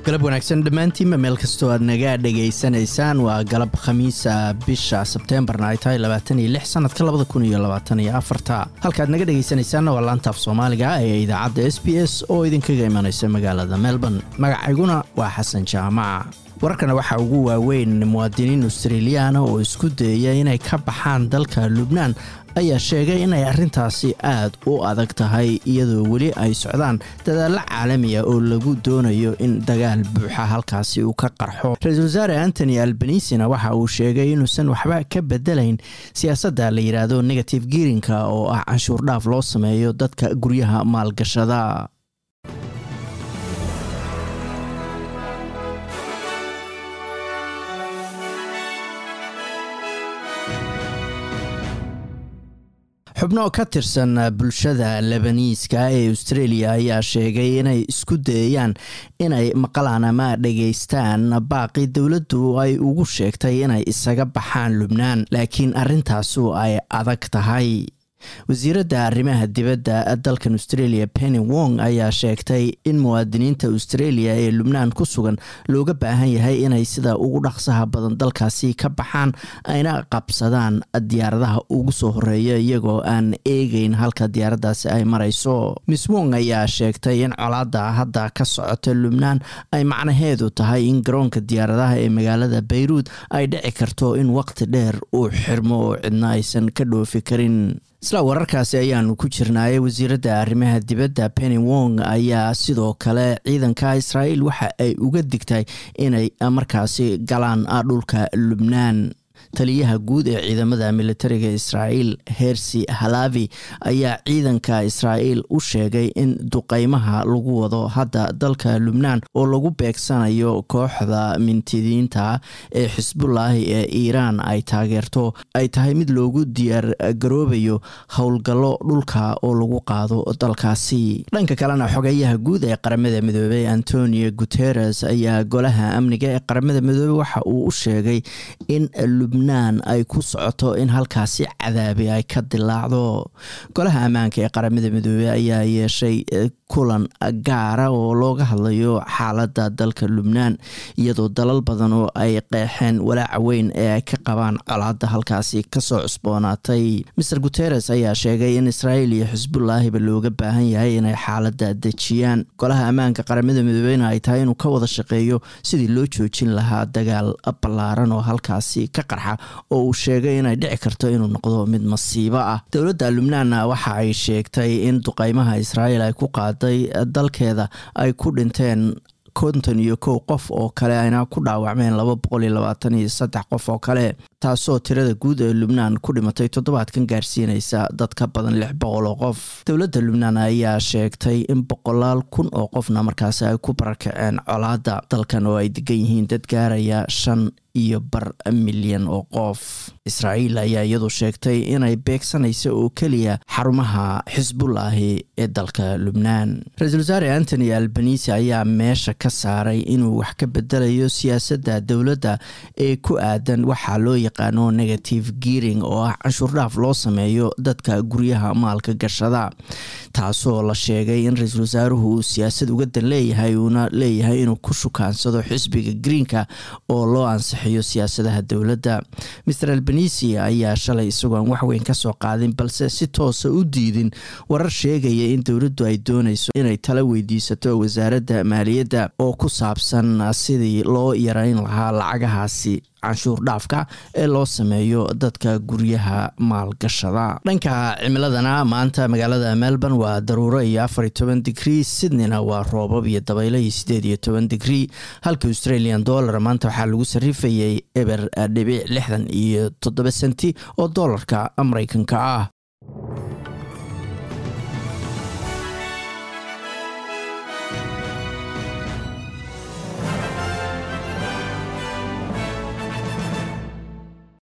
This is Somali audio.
galab wanaagsan dhammaantiinba meel kastoo aad naga dhegaysanaysaan waa galab khamiisa bisha sebteembarna ay tahay labaatan iyo lix sanadka labada kun iyo labaatan iyo afarta halkaad naga dhegaysanaysaanna waa laantaaf soomaaliga ee idaacadda s b s oo idinkaga imanaysa magaalada melbourne magacayguna waa xasan jaamaca wararkana waxaa ugu waaweyn muwaadiniin australiyaana oo isku dayaya inay ka baxaan dalka lubnaan ayaa sheegay inay arrintaasi aad u adag tahay iyadoo weli ay socdaan dadaallo caalamiya oo lagu doonayo in dagaal buuxa halkaasi uu ka qarxo ra-iisul wasaare antony albanisina waxa uu sheegay inuusan waxba ka bedelayn siyaasadda la yidhaahdo negative girinka oo ah canshuur dhaaf loo sameeyo dadka guryaha maalgashada xubno ka tirsan bulshada lebaniiska ee australia ayaa sheegay inay isku dayayaan inay maqlaan ama dhegaystaan baaqi dowladdu ay ugu sheegtay inay isaga baxaan lubnaan laakiin arrintaasu ay adag tahay wasiiradda arrimaha dibadda dalkan australia penny wong ayaa sheegtay in muwaadiniinta australia ee lubnaan ku sugan looga baahan yahay inay sida ugu dhaqsaha badan dalkaasi ka baxaan ayna qabsadaan diyaaradaha ugu soo horeeya iyagoo aan eegeyn halka diyaaraddaasi ay marayso miss wong ayaa sheegtay in colaadda hadda ka socota lubnaan ay macnaheedu tahay in garoonka diyaaradaha ee magaalada bayruud ay dhici karto in waqti dheer uu xirmo oo cidna aysan ka dhoofi karin isla wararkaasi ayaanu ku jirnaayay wasiiradda arrimaha dibadda penny wong ayaa sidoo kale ciidanka israa'iil waxa ay uga digtay inay markaasi galaan dhulka lubnaan taliyaha guud ee ciidamada militariga israa'iil hersi halavi ayaa ciidanka israa'iil u sheegay in duqeymaha lagu wado hadda dalka lubnaan oo lagu beegsanayo kooxda mintidiinta ee xisbullaahi ee iiraan ay taageerto ay tahay mid loogu diyaar garoobayo howlgallo dhulka oo lagu qaado dalkaasi dhanka kalena xogeyaha guud ee qaramada midoobey antonio guteres ayaa golaha amniga ee qaramada midoobey waxa uu u sheegay in lubnaan ay ku socoto in halkaasi cadaabi ay ka dilaacdo golaha ammaanka ee qaramada midoobey ayaa yeeshay kulan gaara oo looga hadlayo xaaladda dalka lubnaan iyadoo dalal badan oo ay qeexeen walaaca weyn ee ay ka qabaan colaadda halkaasi kasoo cusboonaatay maer guteres ayaa sheegay in israa'iil iyo xisbullaahiba looga baahan yahay inay xaaladda dejiyaan golaha ammaanka qaramada midoobeyna ay tahay inuu ka wada shaqeeyo sidii loo joojin lahaa dagaal ballaaran oo halkaasi ka qarxa oo uu sheegay inay dhici karto inuu noqdo mid masiibo ah dowladda lubnaanna waxa ay sheegtay in duqeymaha israa'iil ay ku qaaday dalkeeda ay ku dhinteen konton iyo kow qof oo kale ayna ku dhaawacmeen laba boqol iyo labaatan iyo saddex qof oo kale taasoo tirada guud ee lubnaan ku dhimatay toddobaadkan gaarsiinaysa dad ka badan lix boqol oo qof dowladda lubnaan ayaa sheegtay in boqolaal kun oo qofna markaasi ay ku barakaceen colaadda dalkan oo ay degan yihiin dad gaaraya shan iyo bar milyan oo qof israa'iil ayaa iyadu sheegtay inay beegsanayso oo keliya xarumaha xisbullaahi ee dalka lubnaan ra-iisul wasaare antony albanisi ayaa meesha ka saaray inuu wax ka bedelayo siyaasadda dowladda ee ku aadan waxaa loo yaqaano negative giring oo ah canshuur dhaaf loo sameeyo dadka guryaha maalka gashada taasoo la sheegay in ra-iisul wasaaruhu uu siyaasad uga dan leeyahay uuna leeyahay inuu ku shukaansado xisbiga greenka oo loo ansixiyo siyaasadaha dowladda maer albanisi ayaa shalay isagoon waxweyn kasoo qaadin balse si toosa u diidin warar sheegaya in dowladdu ay doonayso inay tala weydiisato wasaaradda maaliyadda oo ku saabsan sidii loo yareyn lahaa lacagahaasi canshuur dhaafka ee loo sameeyo dadka guryaha maalgashada dhanka cimiladana maanta magaalada melbourne waa daruuro iyo afar iyo toban digrii sydneyna waa roobab iyo dabaylo iyo sideed iyo toban digrii halka australian dollar maanta waxaa lagu sarifayay eber dhibic lixdan iyo toddoba senti oo doolarka mareykanka ah